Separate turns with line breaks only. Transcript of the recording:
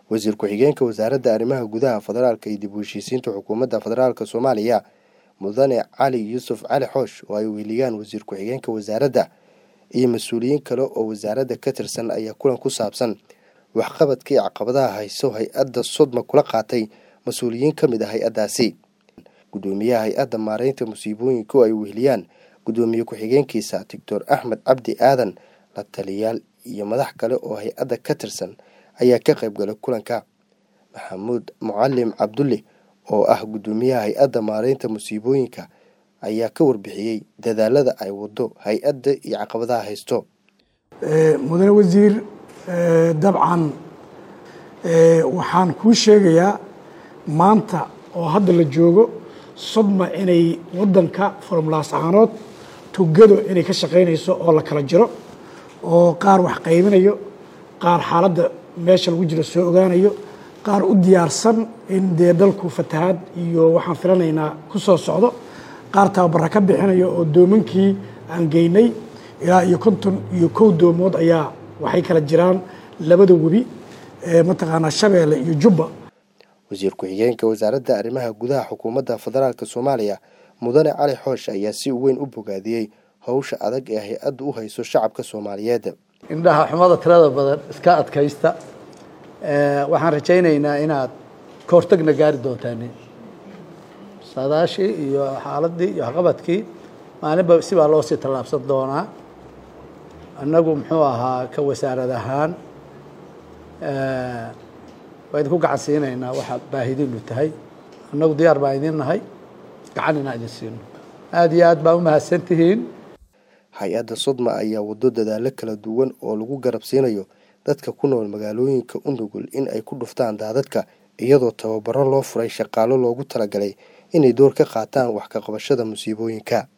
wasiir ku-xigeenka wasaaradda arrimaha gudaha federaalka iyo dib u heshiisiinta xukuumadda federaalka soomaaliya mudane cali yuusuf cali xoosh oo ay weheliyaan wasiir ku-xigeenka wasaaradda iyo mas-uuliyiin kale oo wasaaradda ka tirsan ayaa kulan ku saabsan waxqabadkii caqabadaha hayso hay-adda sodma kula qaatay mas-uuliyiin ka mid ah hay-addaasi guddoomiyaha hay-adda maareynta musiibooyinka oo ay weheliyaan guddoomiye ku-xigeenkiisa doctor axmed cabdi aadan la taliyaal iyo madax kale oo hay-adda ka tirsan ayaa ka qayb galay kulanka maxamuud mucalim cabdulle oo ah guddoomiyaha hay-adda maareynta musiibooyinka ayaa ka warbixiyey dadaalada ay wado hay-adda iyo caqabadaha haysto
mudane wasiir dabcan waxaan kuu sheegayaa maanta oo hadda la joogo sodma inay wadanka formulaas ahaanood tugado inay ka shaqaynayso oo la kala jiro oo qaar wax qaybinayo qaar xaaladda meesha lagu jiro soo ogaanayo qaar u diyaarsan in dee dalku fatahaad iyo waxaan filanaynaa ku soo socdo qaar tababara ka bixinayo oo doomankii aan geynay ilaa iyo konton iyo kow doomood ayaa waxay kala jiraan labada webi mataqaanaa shabeelle iyo jubba
wasiir ku-xigeenka wasaaradda arrimaha gudaha xukuumadda federaalka soomaaliya mudane cali xoosh ayaa si weyn u bogaadiyey howsha adag ee hay-addu u hayso shacabka soomaaliyeed
indhaha xumada tirada badan iska adkaysta waxaan rajaynaynaa inaad ka hortagna gaari doontaan saadaashii iyo xaaladii iyo waxqabadkii maalinba sibaa loo sii tallaabsan doonaa annagu muxuu ahaa ka wasaarad ahaan waa idinku gacan siinaynaa waxa baahidiinu tahay annagu diyaar baan idin nahay gacan inaan idin siino aada iyo aad baa u mahadsan tihiin
hay-adda sodma ayaa wado dadaalo kala duwan oo lagu garabsiinayo dadka ku nool magaalooyinka u nugul in ay ku dhuftaan daadadka iyadoo tababaro loo furay shaqaalo loogu talagalay inay door ka qaataan wax ka qabashada musiibooyinka